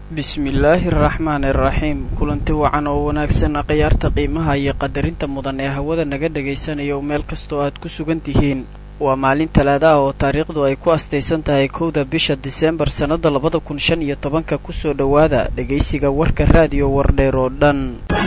bismillaahi araxmaani araxiim kulanti wacan oo wanaagsan khiyaarta qiimaha iyo qadarinta mudan ee hawada naga dhagaysanayo meel kastoo aad ku sugan tihiin waa maalin talaada ah oo taariikhdu ay ku astaysan tahay kowda bisha diseembar sannada labada kun shan iyo tobanka kusoo dhowaada dhegaysiga warka raadiyo wardheer oo dhan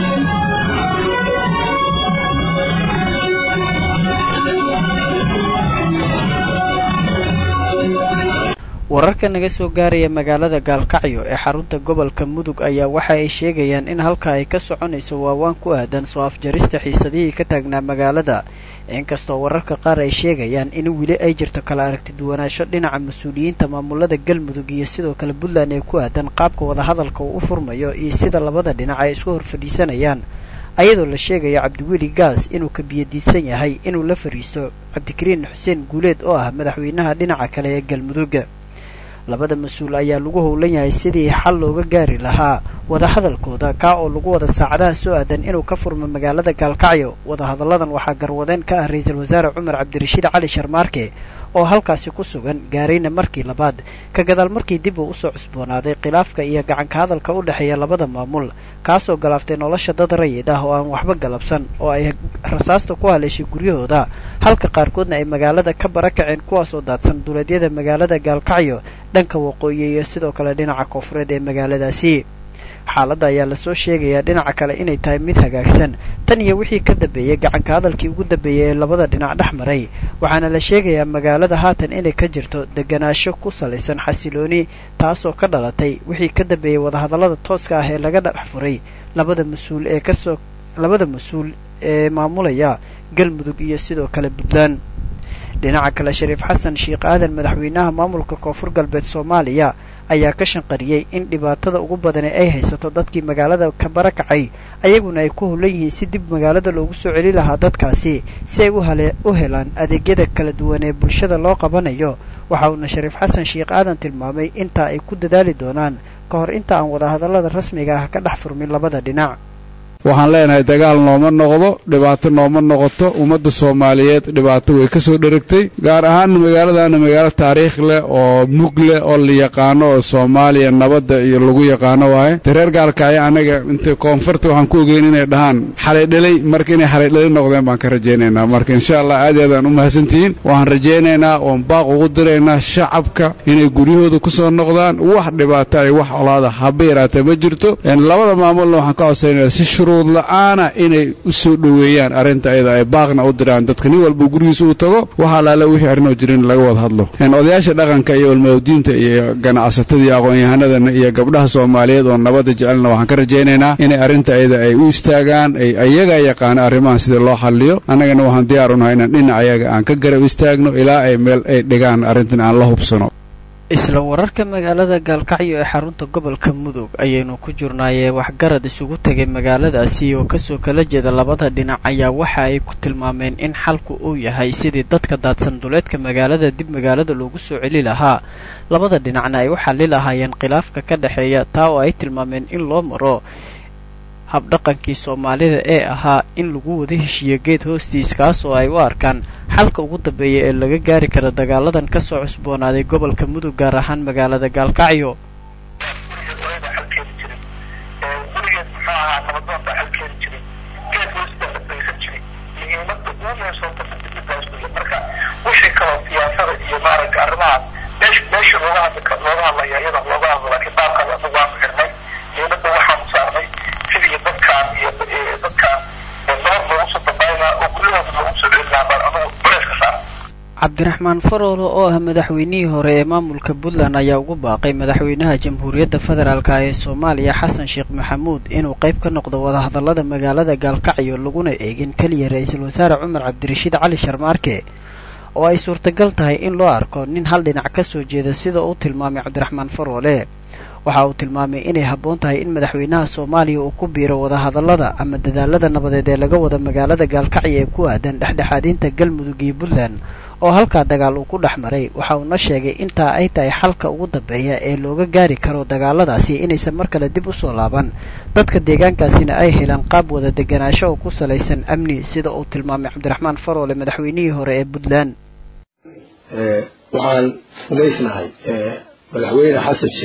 wararka naga soo gaaraya magaalada gaalkacyo ee xarunta gobolka mudug ayaa waxa ay sheegayaan in halka ay ka soconayso waawaan ku aadan soo afjarista xiisadihii ka taagnaa magaalada inkastoo wararka qaar ay sheegayaan in weli ay jirto kala aragti duwanaansho dhinaca mas-uuliyiinta maamulada galmudug iyo sidoo kale puntland ee ku aadan qaabka wadahadalka uu u furmayo iyo sida labada dhinac ay isku horfadhiisanayaan ayadoo la sheegayo cabdiweli gaas inuu ka biyadiidsan yahay inuu la fariisto cabdikariin xuseen guuleed oo ah madaxweynaha dhinaca kale ee galmudug labada mas-uul ayaa lagu howlan yahay sidii xal looga gaari lahaa wadahadalkooda kaa oo lagu wada saacadaha soo aadan inuu ka furmo magaalada gaalkacyo wadahadalladan waxaa garwadeen ka ah ra-iisul wasaare cumar cabdirashiid cali sharmaarke oo halkaasi ku sugan gaarayna markii labaad ka gadaal markii dib uu usoo cusboonaaday khilaafka iyo gacanka hadalka u dhexeeya labada maamul kaasoo galaaftay nolosha dad rayid ah oo aan waxba galabsan oo ay rasaasta ku haleeshay guryahooda halka qaarkoodna ay magaalada ka barakaceen kuwaasoo daadsan duleedyada magaalada gaalkacyo dhanka waqooyi iyo sidoo kale dhinaca koonfureed ee magaaladaasi xaaladda ayaa lasoo sheegayaa dhinaca kale inay tahay mid hagaagsan tan iyo wixii ka dambeeyey gacanka hadalkii ugu dambeeyey ee labada dhinac dhex maray waxaana la sheegayaa magaalada haatan inay ka jirto deganaansho ku salaysan xasilooni taasoo ka dhalatay wixii ka dambeeyey wadahadallada tooska ah ee laga dhex furay labada mas-uul ee kasoo labada mas-uul ee maamulaya galmudug iyo sidoo kale puntland dhinaca kale shariif xasan sheekh aadan madaxweynaha maamulka koonfur galbeed soomaaliya ayaa ka shanqariyey in dhibaatada ugu badani ay haysato dadkii magaalada ka barakacay ayaguna ay ku howlan yihiin si dib magaalada loogu soo celi lahaa dadkaasi si ay u helaan adeegyada kala duwan ee bulshada loo qabanayo waxa uuna shariif xasan sheekh aadan tilmaamay intaa ay ku dadaali doonaan ka hor inta aan wadahadallada rasmiga ah ka dhex furmin labada dhinac waxaan leenahay dagaal nooma noqdo dhibaato nooma noqoto ummadda soomaaliyeed dhibaato way ka soo dheragtay gaar ahaan magaaladana magaalo taariikh leh oo mug leh oo la yaqaano oo soomaaliya nabadda iyo lagu yaqaano waaye de reer gaalkaayo annaga inta koonfurta waxaan ku ogeyn inay dhahaan xalaydhelay marka inay xalaydhelay noqdeen baan ka rajaynaynaa marka insha allah aad iyo aadaan u mahadsantihiin waxaan rajaynaynaa oon baaq ugu diraynaa shacabka inay guryahooda ku soo noqdaan wax dhibaato ay wax olaada haba yaraatee ma jirto labada maamulna waxaan ka codsaynaya si la'aana inay u soo dhoweeyaan arrinta ayada ay baaqna u diraan dadka nin walba gurigiisa uu tago waxaa laala wixii arrinoo jirin laga wada hadlo odayaasha dhaqanka iyo ulmawdiinta iyo ganacsatada iyo aqoon-yahanadana iyo gabdhaha soomaaliyeed oo nabadda jecelna waxaan ka rajaynaynaa inay arrinta ayada ay u istaagaan ay ayagaa yaqaana arrimahan sida loo xalliyo annagana waxaan diyaar unahay inaan dhinac ayaga aan ka garab istaagno ilaa ay meel ay dhigaan arrintan aan la hubsano isla wararka magaalada gaalkacyo ee xarunta gobolka mudug ayaynu ku jirnaayee waxgarad isugu tegay magaaladaasi oo kasoo kala jeeda labada dhinac ayaa waxa ay ku tilmaameen in xalku uu yahay sidii dadka daadsan duleedka magaalada dib magaalada loogu soo celi lahaa labada dhinacna ay u xalli lahaayeen khilaafka ka dhexeeya taa oo ay tilmaameen in loo maro habdhaqankii soomaalida ee ahaa in lagu wada heshiiyo geed hoostiis kaas oo ay u arkaan xalka ugu dambeeya ee laga gaari karo dagaaladan ka soo cusboonaaday gobolka mudug gaar ahaan magaalada gaalkacyo cabdiraxmaan faroolo oo ah madaxweynihii hore ee maamulka puntland ayaa ugu baaqay madaxweynaha jamhuuriyadda federaalk ee soomaaliya xasan sheekh maxamuud inuu qayb ka noqdo wadahadallada magaalada gaalkacyo laguna eegin keliya ra-iisul wasaare cumar cabdirashiid cali sharmaarke oo ay suurtagal tahay in loo arko nin hal dhinac ka soo jeeda sida uu tilmaamay cabdiraxmaan faroole waxa uu tilmaamay inay habboon tahay in madaxweynaha soomaaliya uu ku biiro wadahadallada ama dadaalada nabadeed ee laga wada magaalada gaalkacyo ee ku aadan dhexdhexaadinta galmudug iyo puntland oo halkaa dagaal uu ku dhex maray waxa uuna sheegay intaa ay tahay xalka ugu dambeeya ee looga gaari karo dagaaladaasi inaysan mar kale dib u soo laaban dadka deegaankaasina ay helaan qaab wada deganaansho oo ku salaysan amni sida uu tilmaamay cabdiraxmaan faroole madaxweynihii hore ee puntland waxaan rumaysnahay madaxweyne xasan sheekh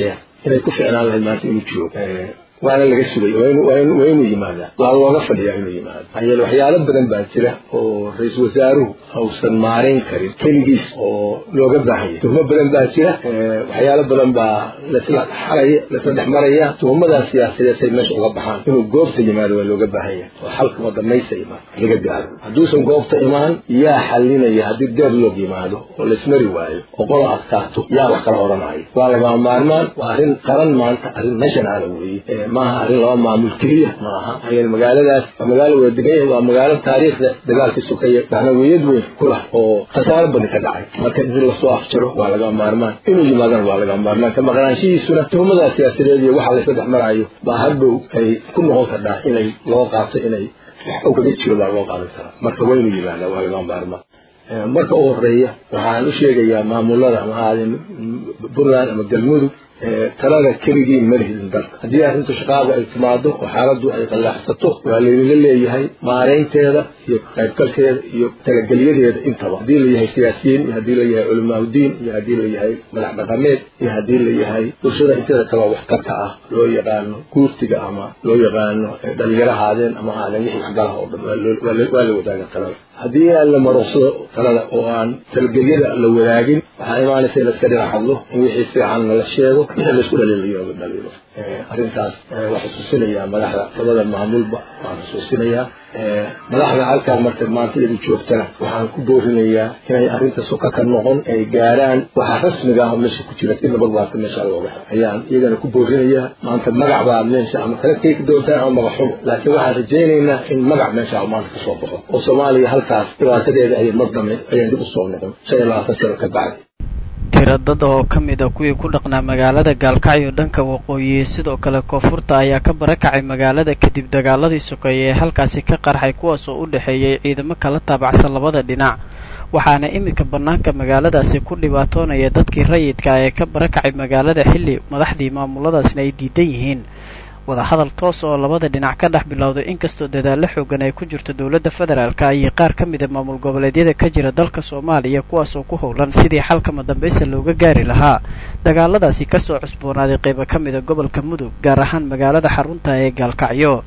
inay ku ficnaan lahayd maanta inuu joogo waana laga sugay waa inuu yimaadaa waa looga fadhiyaa inuu yimaado maxaa yeele waxyaalo badan baa jira oo ra-iisul wasaaruhu ausan maarayn karin keligiis oo looga baahan yahay tuhmo badan baa jira waxyaalo badan baa lasla xaraya lasla dhex maraya tuhmadaas siyaasadeed say meesha uga baxaan inuu goobta yimaado waa looga baahan yahay oo xalka wadamaysa imaan laga gaaro hadduusan goobta imaan yaa xalinaya haddii deadlock yimaado oo laismari waayo oo qola adkaato yaa wax kala odhanaayo waa lagama maarmaan waa arrin qaran maanta arrin nationala weeye maaha arrin laba maamul keliya maaha maxaa magaaladaas waa magaalo wada degan yahay waa magaalo taariikhda dagaalkii sokaya macnawiyad weyn ku lah oo khasaaro badan ka dhacay marka in lasoo afjaro waa laga maarmaan inuu yimaadana waa laga maarmaan ka maqnaanshihiisuna tuhmadaas siyaasadeed iyo waxa laysla dhex maraayo baa hadhow ay ku noqon kardhaa inay loo qaato inay wax u kaga jiro baa loo qaadan karaa marka waa inuu yimaada waa laga maarmaan marka u horeeya waxaan u sheegayaa maamulada ama aadin puntland ama galmudug talada keligii ma lihidin dalka haddii arrinta shaqaadu ay timaado oo xaaladdu ay qallaaxsato waa laydinla leeyahay maaraynteeda iyo qaybgalkeeda iyo talagelyadeeda intaba haddii la yahay siyaasiyiin iyo haddii la yahay culamaauddiin iyo haddii la yahay madax dhaqameed iyo haddii la yahay bulshada inteeda kaleo waxtarka ah loo yaqaano guurtiga ama loo yaqaano dhalinyaro haadeen ama aadan wixii waxgalaha oo dhan waa la wadaaga talada haddii aan la maruqsado talada oo aan talgelyada la wadaagin waxaa imaanaysa in laska dhinac hadlo in wixii fiican lala sheego wixii laisku dhaliilayo la dhaliilo arrintaas waa xusuusinayaa madaxda labada maamulba waan xusuusinayaa madaxda halkaan marka maanta iyadu joogtana waxaan ku boorinayaa inay arrinta suka ka noqon ay gaaraan waxa rasmiga ah oo meesha ku jira in nabad waarta meesha looga helo ayaan iyagana ku boorinayaa maanta magac baa meesha ama kala keeki doontaan ama magac xumo laakiin waxaan rajaynaynaa in magac meesha maanta kasoo baxo oo soomaaliya halkaas dhibaatadeeda ayay mar dambe ayaan dib usoo noqon shan iyo labaatan sano ka bacdi tira dad oo ka mid a kuwii ku dhaqnaa magaalada gaalkacyo dhanka waqooyi sidoo kale koonfurta ayaa ka barakacay magaalada kadib dagaaladii sokeeye ee halkaasi ka qarxay kuwaas oo u dhexeeyay ciidamo kala taabacsan labada dhinac waxaana iminka bannaanka magaaladaasi ku dhibaatoonaya dadkii rayidka ee ka barakacay magaalada xilli madaxdii maamuladaasna ay diidan yihiin wadahadal toos oo labada dhinac ka dhex bilowday inkastoo dadaallo xoogan ay ku jirto dowladda federaalka iyo qaar ka mida maamul goboleedyada ka jira dalka soomaaliya kuwaasoo ku howlan sidii xalkama dambaysa looga gaari lahaa dagaaladaasi kasoo cusboonaaday qaybo ka mida gobolka mudug gaar ahaan magaalada xarunta ee gaalkacyo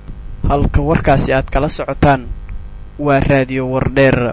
halka warkaasi aad kala socotaan waa raadiyo wardheer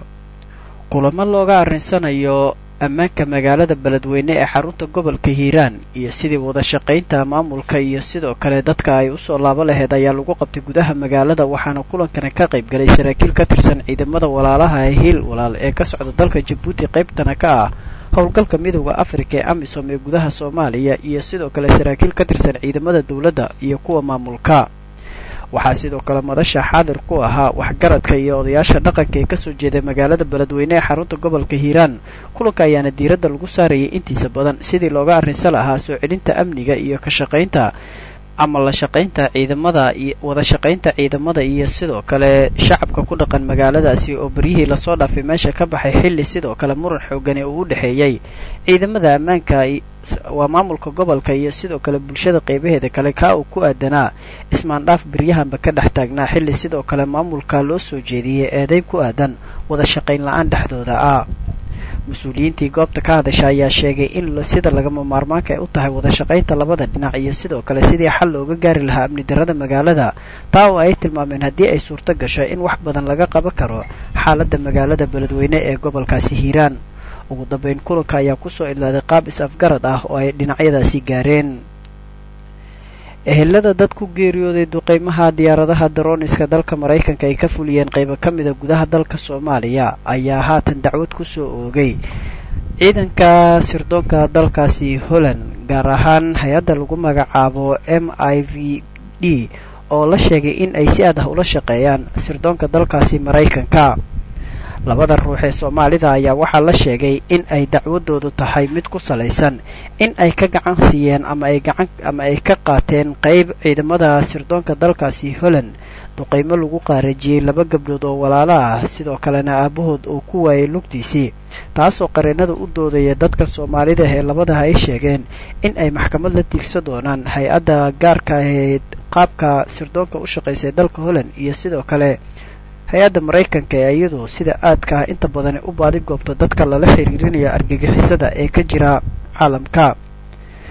kulamo looga arrinsanayo ammaanka magaalada beledweyne ee xarunta gobolka hiiraan iyo sidii wada shaqaynta maamulka iyo sidoo kale dadka ay usoo laabo laheyd ayaa lagu qabtay gudaha magaalada waxaana kulankana ka qayb galay saraakiil ka tirsan ciidamada walaalaha ee hiil walaal ee ka socda dalka jabuuti qaybtana ka ah howlgalka midooda afrika ee amisom ee gudaha soomaaliya iyo sidoo kale saraakiil ka tirsan ciidamada dowladda iyo kuwa maamulka waxaa sidoo kale madasha xaadir ku ahaa waxgaradka iyo odayaasha dhaqanka ee kasoo jeeday magaalada beledweyne ee xarunta gobolka hiiraan kulanka ayaana diiradda lagu saarayay intiisa badan sidii looga arrinsan lahaa soo celinta amniga iyo ka shaqaynta ama la shaqaynta ciidamada iyo wada shaqaynta ciidamada iyo sidoo kale shacabka ku dhaqan magaaladaasi oo beryihii lasoo dhaafay meesha ka baxay xilli sidoo kale muran xoogan ee uu u dhexeeyey ciidamada ammaanka waa maamulka gobolka iyo sidoo kale bulshada qaybaheeda kale kaa uu ku aadanaa ismaandhaaf beryahanba ka dhex taagnaa xilli sidoo kale maamulka loo soo jeediyey eedayn ku aadan wada shaqayn la-aan dhexdooda ah mas-uuliyiintii goobta ka hadasha ayaa sheegay in sida lagama maarmaanka ay u tahay wada shaqaynta labada dhinac iyo sidoo kale sidii xal looga gaari lahaa amni darrada magaalada taa oo ay tilmaameen haddii ay suurto gasho in wax badan laga qaban karo xaaladda magaalada beledweyne ee gobolkaasi hiiraan ugu dambeyn kulanka ayaa kusoo idlaaday qaab is-afgarad ah oo ay dhinacyadaasi gaareen ehelada dad ku geeriyooday duqeymaha diyaaradaha darooniska dalka maraykanka ay ka fuliyeen qaybo ka mida gudaha dalka soomaaliya ayaa haatan dacwad kusoo oogay ciidanka sirdoonka dalkaasi holland gaar ahaan hay-adda lagu magacaabo m i v d oo la sheegay in ay si aad ah ula shaqeeyaan sirdoonka dalkaasi maraykanka labada ruux ee soomaalida ayaa waxaa la sheegay in ay dacwadoodu tahay mid ku salaysan in ay ka gacan siiyeen ama ay gacan ama ay ka qaateen qayb ciidamada sirdoonka dalkaasi holland duqeymo lagu qaarajiyey laba gabdhood oo walaalo ah sidoo kalena aabahood uu ku waayay lugtiisii taasoo qareenada u doodaya dadka soomaalida ee labadaha ay sheegeen in ay maxkamad la tiigsan doonaan hay-adda gaarka ee qaabka sirdoonka u shaqaysay dalka holland iyo sidoo kale hay-adda maraykanka ee iyadu sida aadka ah inta badani u baadi goobto dadka lala xiriirinayo argagixisada ee ka jira caalamka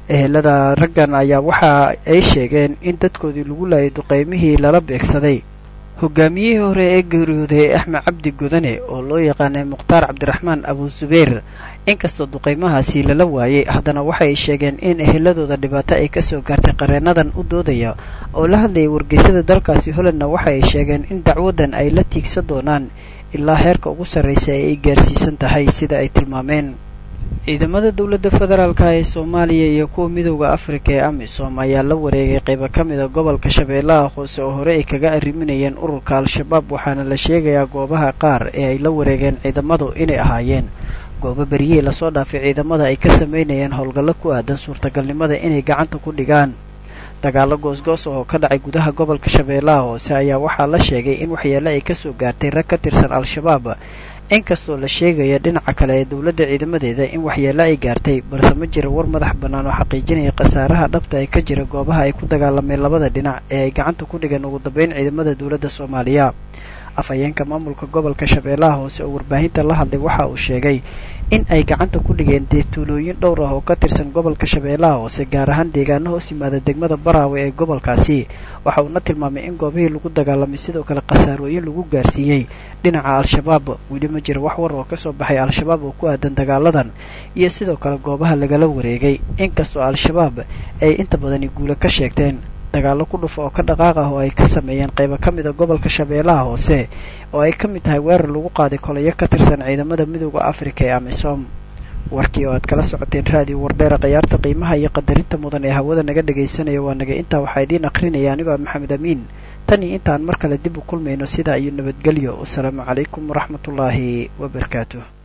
ehelada raggan ayaa waxa ay sheegeen in dadkoodii lagu laayay duqaymihii lala beegsaday hogaamiyihii hore ee geeriyooday axmed cabdi godane oo loo yaqaanay mukhtaar cabdiraxmaan abu zubayr inkastoo duqaymahaasi lala waayey haddana waxay sheegeen in eheladooda dhibaato ay kasoo gaartay qareenadan u doodaya oo la hadlayay wargeysada dalkaasi holandna waxa ay sheegeen in dacwadan ay la tiigsan doonaan ilaa heerka ugu sarraysa ee ay gaarsiisan tahay sida ay tilmaameen ciidamada dowladda federaalka ee soomaaliya iyo kuwa midooda afrika ee amisom ayaa la wareegay qaybo ka mida gobolka shabeellaha hoose oo hore ay kaga arriminayeen ururka al-shabaab waxaana la sheegayaa goobaha qaar ee ay la wareegeen ciidamadu inay ahaayeen goobo beryihii lasoo dhaafay ciidamada ay ka samaynayeen howlgallo ku aadan suurtagalnimada inay gacanta ku dhigaan dagaallo goosgoos oo ka dhacay gudaha gobolka shabeellaha hoose ayaa waxaa la sheegay in waxyeelo ay kasoo gaartay rag ka tirsan al-shabaab inkastoo la sheegaya dhinaca kale ee dowladda ciidamadeeda in waxyeelo ay gaartay balse ma jira war madax bannaan oo xaqiijinaya khasaaraha dhabta ee ka jira goobaha ay ku dagaalameen labada dhinac ee ay gacanta ku dhigeen ugu dambeyn ciidamada dowladda soomaaliya afhayeenka maamulka gobolka shabeellaha hoose oo warbaahinta la hadlay waxa uu sheegay in ay gacanta ku dhigeen deetuulooyin dhowr ah oo ka tirsan gobolka shabeellaha hoose gaar ahaan deegaano hoos yimaada degmada baraawe ee gobolkaasi waxa uuna tilmaamay in goobihii lagu dagaalamay sidoo kale khasaarooyin lagu gaarsiiyey dhinaca al-shabaab weli ma jira wax war oo kasoo baxay al-shabaab oo ku aadan dagaaladan iyo sidoo kale goobaha lagala wareegay inkastoo al-shabaab ay inta badani guula ka sheegteen dagaallo ku dhufa oo ka dhaqaaq ah oo ay ka sameeyeen qaybo ka mida gobolka shabeellaha hoose oo ay ka mid tahay weerar lagu qaaday kolayo ka tirsan ciidamada midooda afrika ee amisom warkii oo aad kala socoteen raadiyo wardheera khayaarta qiimaha iyo qadarinta mudan ee hawada naga dhagaysanaya waa naga intaa waxaa idiin akhrinaya anigoo maxamed amiin tan iyo intaan mar kale dib u kulmayno sidaa iyo nabadgelyo wasalaamu calaykum waraxmatullaahi wabarakaatuh